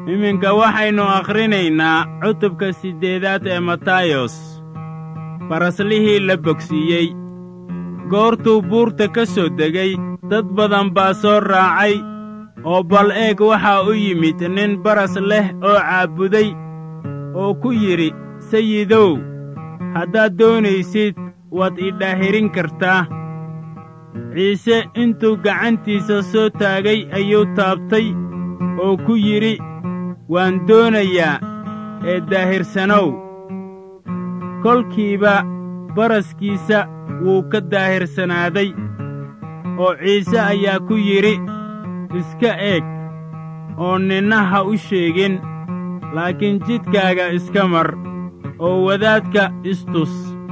iminka waxaynu akhrinaynaa cutubka siddeedaad ee matayos faraslihii la bogsiiyey goortuu buurta ka soo degay dad badan baa soo raacay oo bal eeg waxaa u yimid nin baras leh oo caabuday oo ku yidhi sayidow haddaad doonaysid waad idhaahirin kartaa ciise intuu gacantiisa soo taagay ayuu taabtay oo ku yidhi waan doonayaa ee daahirsanow kolkiiba baraskiisa wuu ka daahirsanaaday oo ciise ayaa ku yidhi iska eeg oo ninna ha u sheegin laakiin jidkaaga iska mar oo wadaadka istus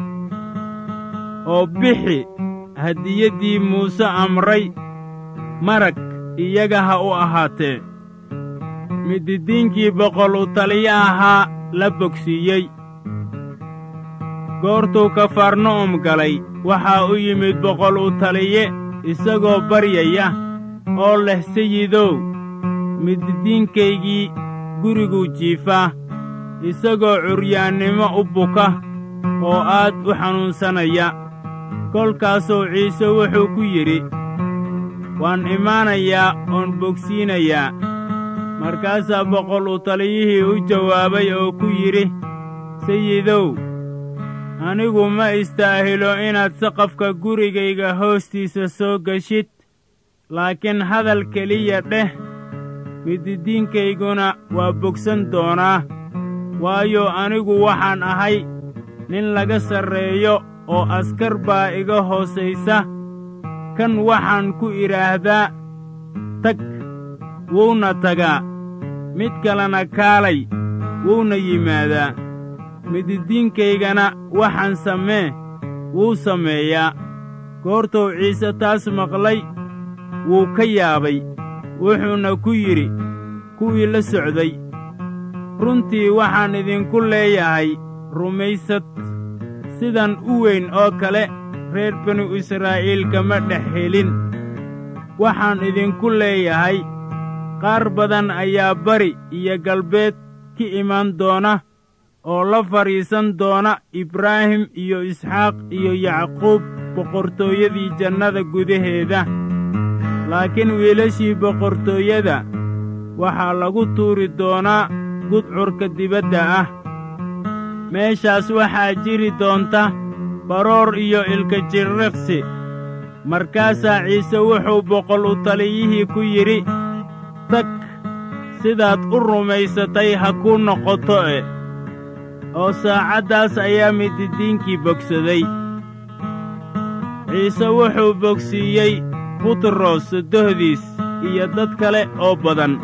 oo bixi hadiyaddii muuse amray marag iyaga ha u ahaatee mididiinkii boqol u taliya ahaa la bogsiiyey goortuu kafarna'um galay waxaa u yimid boqol u taliye isagoo baryaya oo leh sayidow mididiinkaygii guriguu jiifaa isagoo curyaannimo u buka oo aad u xanuunsanaya kolkaasuu ciise wuxuu ku yidhi waan imaanayaa oon bogsiinayaa markaasaa boqol u taliyihii u jawaabay oo ku yidhi sayidow anigu ma istaahilo inaad saqafka gurigayga hoostiisa soo geshid laakiin hadal keliya dheh mididiinkayguna waa bogsan doonaa waayo anigu waxaan ahay nin laga sarreeyo oo askar baa iga hoosaysa kan waxaan ku idhaahdaa tag wuuna tagaa mid kalena kaalay wuuna yimaadaa mididiinkaygana waxaan samee wuu sameeyaa goortuu ciise taas maqlay wuu ka yaabay wuxuuna ku yidhi kuwii la socday runtii waxaan idinku leeyahay rumaysad sidan u weyn oo kale reer binu israa'iil kama dhex helin waxaan idinku leeyahay qaar badan ayaa bari iyo galbeed ka imaan doona oo la fadhiisan doona ibraahim iyo isxaaq iyo yacquub boqortooyadii jannada gudaheeda laakiin wiilashii boqortooyada waxaa lagu tuuri doonaa gudcurka dibadda ah meeshaas waxaa jiri doonta baroor iyo ilka jirriqsi markaasaa ciise wuxuu boqol u taliyihii ku yidhi tag sidaad u rumaysatay ha kuu noqoto e oo saacaddaas ayaa mididiinkii bogsaday ciise wuxuu bogsiiyey butros sodohdiis iyo dad kale oo badan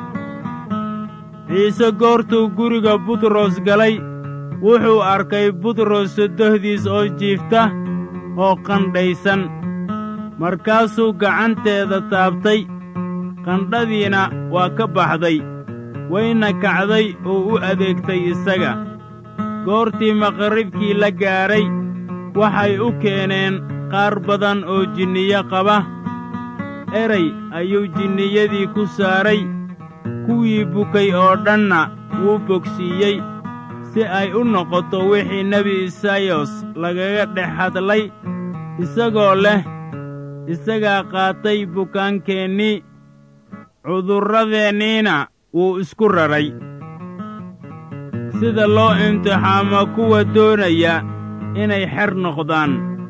ciise goortuu guriga butros galay wuxuu arkay butros sodohdiis oo jiifta oo qandhaysan markaasuu gacanteeda taabtay qandhadiina waa ka baxday wayna kacday oo u adeegtay isaga goortii maqribkii la gaadhay waxay u keeneen qaar badan oo jinniyo qaba eray ayuu jinniyadii ku saaray kuwii bukay oo dhanna wuu bogsiiyey si ay u noqoto wixii nebi isayos lagaga dhex hadlay isagoo leh isagaa qaatay bukaankeennii cudurradeenniina wuu isku raray sida loo imtixaamo kuwa doonaya inay xer noqdaan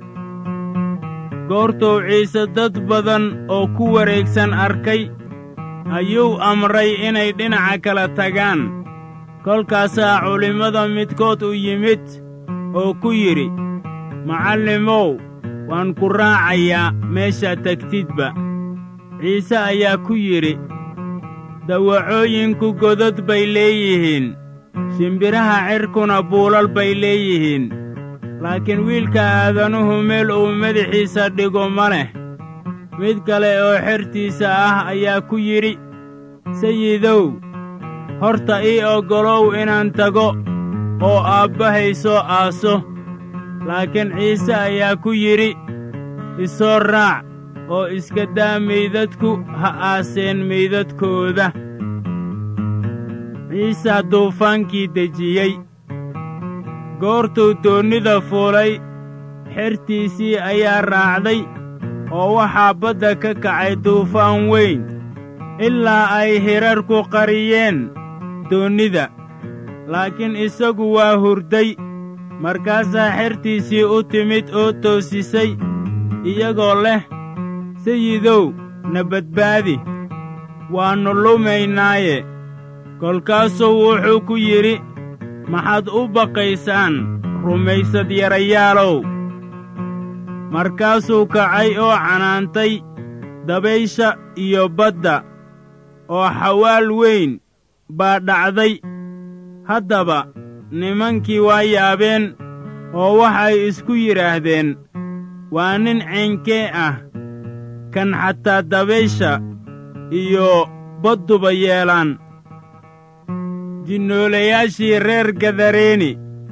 goortuu ciise dad badan oo ku wareegsan arkay ayuu amray inay dhinaca kala tagaan kolkaasaa culimmada midkood u yimid oo ku yidhi macallimow waan ku raacayaa meeshaad tegtidba ciise ayaa ku yidhi dawacooyinku godad bay leeyihiin shimbiraha cirkuna buulal bay leeyihiin laakiin wiilka aadanuhu meel uu madaxiisa dhigo ma leh mid kale oo xertiisa ah ayaa ku yidhi sayidow horta ii oggolow inaan tago oo aabbahay soo aaso laakiin ciise ayaa ku yidhi isoo raac oo iska daa meydadku ha aaseen meydadkooda ciisa duufaankii dejiyey goortuu doonnida fuulay xertiisii ayaa raacday oo waxaa badda ka kacay duufaan weyn ilaa ay hirarku qariyeen doonnida laakiin isagu waa hurday markaasaa xertiisii u timid oo toosisay iyagoo leh sayidow na badbaadi waannu lumaynaaye kolkaasuu wuxuu ku yidhi maxaad u baqaysaan rumaysad yarayaalow markaasuu kacay oo canaantay dabaysha iyo badda oo xawaal weyn baa dhacday haddaba nimankii waa yaabeen oo waxay isku yidhaahdeen waa nin ceenkee ah kan xataa dabaysha iyo badduba yeelaan jinnoolayaashii reer gadareeni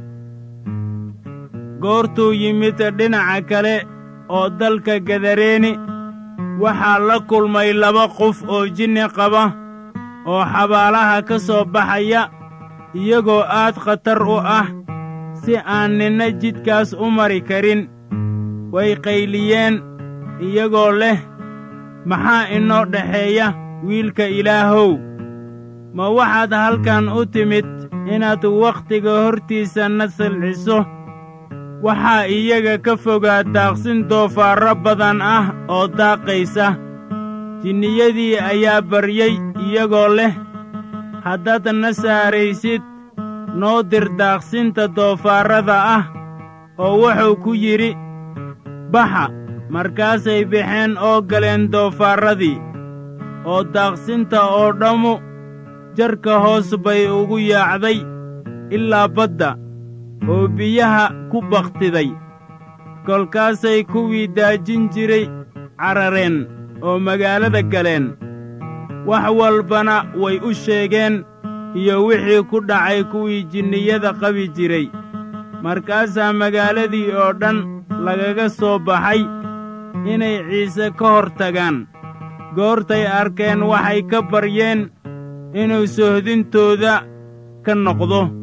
goortuu yimid dhinaca kale oo dalka gadareeni waxaa la kulmay laba qof oo jinni qaba oo xabaalaha ka soo baxaya iyagoo aad khatar u ah si aan ninna jidkaas u mari karin way qayliyeen iyagoo leh maxaa inoo dhexeeya wiilka ilaahow ma waxaad halkan u timid inaad wakhtiga hortiisa na silciso waxaa iyaga ka fogaa daaqsin doofaarro badan ah oo daaqaysa jinniyadii ayaa baryey iyagoo leh haddaad na saaraysid noo dir daaqsinta doofaarrada ah oo wuxuu ku yidhi baxa markaasay baxeen oo galeen doofaarradii oo daaqsinta oo dhammu jarka hoos bay ugu yaacday ilaa badda oo biyaha ku bakhtiday kolkaasay kuwii daajin jiray carareen oo magaalada galeen wax walbana way u sheegeen iyo wixii ku dhacay kuwii jinniyada qabi jiray markaasaa magaaladii oo dhan lagaga soo baxay inay ciise ka hor tagaan goortay arkeen waxay ka baryeen inuu sohdintooda ka noqdo